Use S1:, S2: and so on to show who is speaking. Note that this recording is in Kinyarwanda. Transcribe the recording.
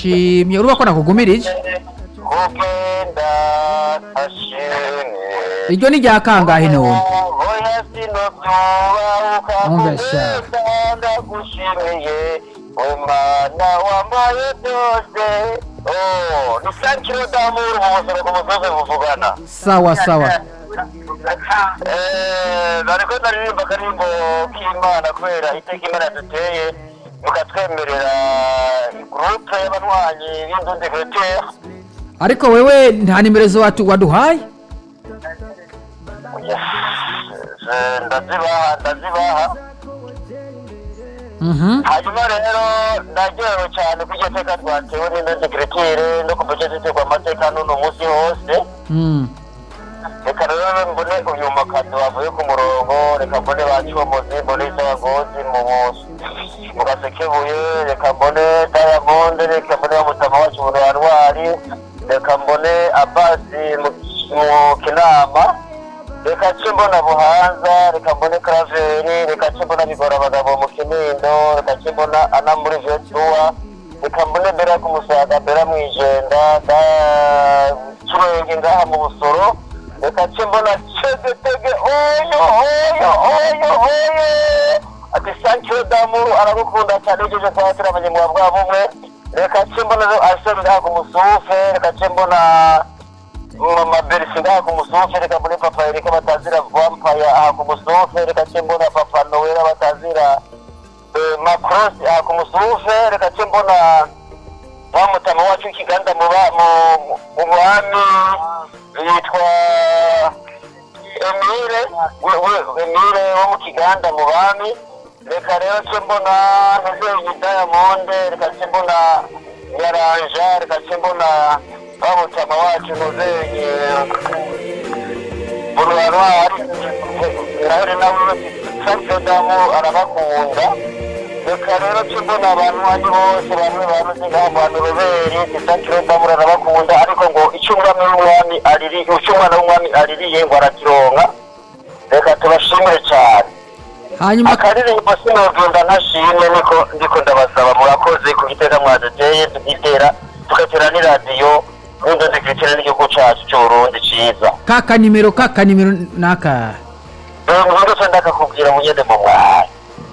S1: nshimye urumva ko nakugumirije
S2: kugenda ashimye
S1: iryo ni rya kangahe none
S2: oya sinobyuba ukakugenda ndagushimiye umwana wambaye byose Oh, ni sankiro damuru mu buzima ku musozi buvugana
S1: sawa sawa
S2: Eh, bariko baririmba akaririmbo k'imana kubera iteka imana duteye mukatwemerera gurupe y'abarwanyi b'inzundi vetere
S1: ariko wewe nta nimero zo watu- waduhaye
S2: ndazibaha ndazibaha
S1: Mhm.
S2: hanyuma rero ndaryohewe cyane ko iryo teka twatewe n'indosekirikire no kuva icyo zitegwa amateka n'uno munsi hose
S1: Mm.
S2: reka rero mbone uyu mukado wavuye ku murongo reka mbone bacomozi mbone isabagozi mu mu gasekebuye reka mbone dayamonde reka mbone bamutama wacu mu ruharwari reka mbone abasi mu mu kinama reka ce mbona buhanza reka mbone karaveri reka ce mbona bigora abagabo mu kinindo reka ce mbona ana muri vetuwa reka mbone mbera ku musaga mbera mu ijenda da cwenge ngaha mu busoro reka ce mbona cegetege oyo oyo oyo oyo ati sankiro damuru aragukunda cyane ugejeje kuhatira abanyamwuga bwa bumwe reka ce mbona rero arsene ngaha ku musufe reka ce mbona mama berisi ngaha ku musufe reka mbone papa erika batazira vampaya aha ku musufe reka ce mbona papa nowera batazira eh, macross aha ku musufe reka ce mbona wa mutama wacu w'ikiganda mu ba- mu- mu bami yitwa emire we- we- emire wo mu kiganda mu bami reka rero ce mbona ntuzeyi dayamonde reka ce mbona nyaranja reka ce mbona wa mutama wacu ntuzeyi buruharwari nawe nawe sansedamu arabakunda reka rero ce mbona abantu bandi bose bamwe baruzi nk'abo bantu roberi isakirodamu arabakunda ariko ngo icyo umwami w'umwami aririye icyo umwana w'umwami aririye ngo arakironka reka tubashimire cyane
S1: hanyuma
S2: akaririmbo sinogenda ntashimwe niko ndiko ndabasaba murakoze ku gitega mwaduteye tukitera tugatera n'iradiyo n'ubundi tukitera n'igihugu cyacu cy'uburundi cyiza
S1: ka kanimero ka kanimero naka
S2: ubu ngubu ndakakubwira munyene mu mwanya